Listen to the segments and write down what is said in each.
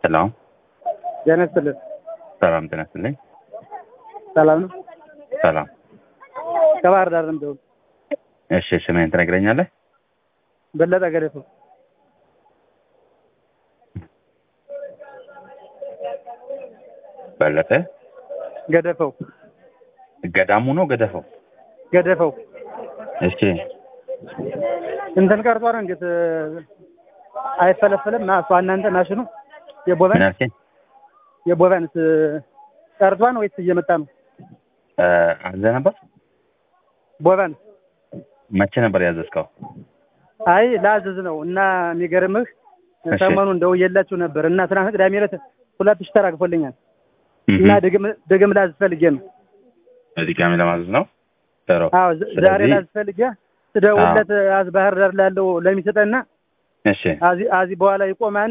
ሰላም ጤና ይስጥልን። ሰላም ጤና ይስጥልኝ። ሰላም ነው። ሰላም ከባህር ዳር ነው የምደውል። እሺ ስምህን ትነግረኛለህ? በለጠ ገደፈው። በለጠ ገደፈው ገዳሙ ነው ገደፈው? ገደፈው እሺ እንትን ቀርቷል። እንዴት አይፈለፈልም? ና እሷ እናንተ ማሽኑ ምን የቦቨን አልከኝ? የቦቨንስ ቀርቷን ወይስ እየመጣ ነው? እ አዘህ ነበር? ቦቨን መቼ ነበር ያዘዝከው? አይ ላዝዝ ነው እና የሚገርምህ እሺ። ሰሞኑን ደውዬላችሁ ነበር እና ትናንት ቅዳሜ ዕለት ሁለት ሺህ ተራግፎልኛል እህ እና ድግም ድግም ላዝዝ ፈልጌ ነው። በድጋሚ ለማዘዝ ነው? ጥሩ። አዎ ዝ- ዛሬ ስለዚህ- ላዝዝ ፈልጌ ስደውልለት አዝ ባህር ዳር ላለው ለሚሰጠና እሺ አዚ አዚ በኋላ ይቆማን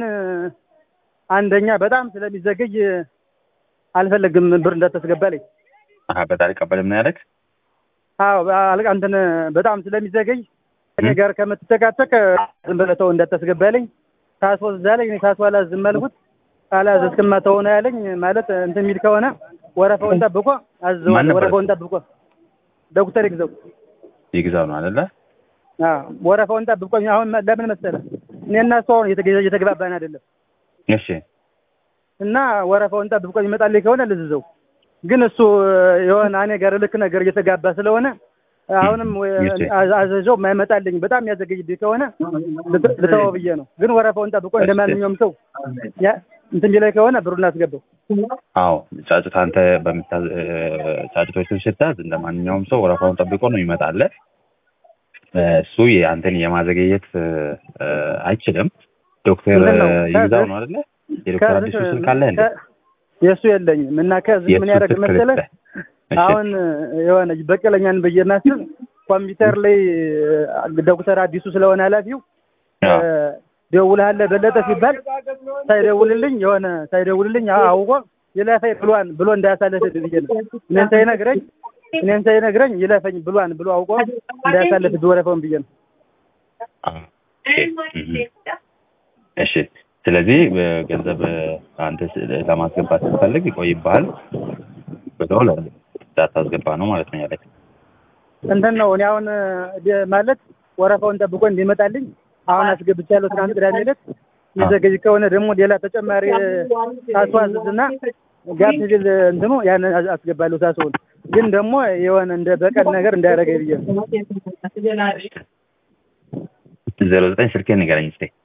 አንደኛ በጣም ስለሚዘገይ አልፈለግም ብር እንዳታስገባልኝ። አሀ በጣም አልቀበልም ነው ያለክ? አዎ አልቃ እንትን በጣም ስለሚዘገይ እኔ ጋር ከምትጨቃጨቅ ዝም ብለህ ተው እንዳታስገባልኝ። ታስወዝዛለኝ እኔ ታስዋላ ዝም አልኩት። ካላዘዝክማ ተው ነው ያለኝ። ማለት እንትን የሚል ከሆነ ወረፋውን ጠብቆ ማን አዝዘዋል። ነበር ወረፋውን ጠብቆ ዶክተር ይግዘው ይግዛው ነው አይደለ? አዎ ወረፋውን ጠብቆ አሁን ለምን መሰለህ እኔና እሱ አሁን እየተገ- እየተግባባን አይደለም እሺ እና ወረፋውን ጠብቆ ይመጣልኝ ከሆነ ልዝዘው። ግን እሱ የሆነ እኔ ጋር ልክ ነገር እየተጋባ ስለሆነ አሁንም እሺ። አዘ- አዘዘው የማይመጣልኝ በጣም ያዘገይብኝ ከሆነ ልት- ልተወው ብዬ ነው። ግን ወረፋውን ጠብቆ እንደ ማንኛውም ሰው ያ- እንትን ቢላይ ከሆነ ብሩን አስገባው። አዎ ጫጩት አንተ በምታዝ እ፣ ጫጩቶችን ስታዝ እንደ ማንኛውም ሰው ወረፋውን ጠብቆ ነው ይመጣልህ። እ፣ እሱ የአንተን የማዘገየት እ፣ እ፣ አይችልም። ዶክተር ምንድን ነው? ይግዛው ነው አይደለ? የዶክተር ከዚህ- አዲሱ ስልክ አለ እንዴ? ከ- የእሱ የለኝም እና ከዚህ ምን የእሱ ያደርግ ስልክ መሰለህ ልስጥህ። እሺ። አሁን የሆነ በቀለኛን ብዬ ማስብ ኮምፒውተር ላይ ዶክተር አዲሱ ስለሆነ ኃላፊው አዎ። ደውልሃለ በለጠ ሲባል ሳይደውልልኝ የሆነ ሳይደውልልኝ አ- አውቆ ይለፈኝ ብሏን ብሎ እንዳያሳልፍ ብዬ ነው። እኔን ሳይነግረኝ እኔን ሳይነግረኝ ይለፈኝ ብሏን ብሎ አውቆ እንዳያሳልፍ ወረፈውን ብዬ ነው። አዎ። እሺ። እሺ ስለዚህ ገንዘብ አንተ ስ- ለማስገባት ስትፈልግ ይቆይብሃል ብሎ እንዳታስገባ ነው ማለት ነው ያለኝ። እንትን ነው እኔ አሁን ደ- ማለት ወረፋውን ጠብቆ እንዲመጣልኝ አሁን አስገብቻለሁ። ትናንት ቅዳሜ ዕለት የሚዘገይ ከሆነ ደግሞ ሌላ ተጨማሪ አስዋዝዝና ጋር ሲል እንትኑ ያን አስ- አስገባለሁ። ሳስሆን ግን ደግሞ የሆነ እንደ በቀል ነገር እንዳያደርገኝ ብዬ ነው። ዜሮ ዘጠኝ ስልኬን ንገረኝ እስኪ።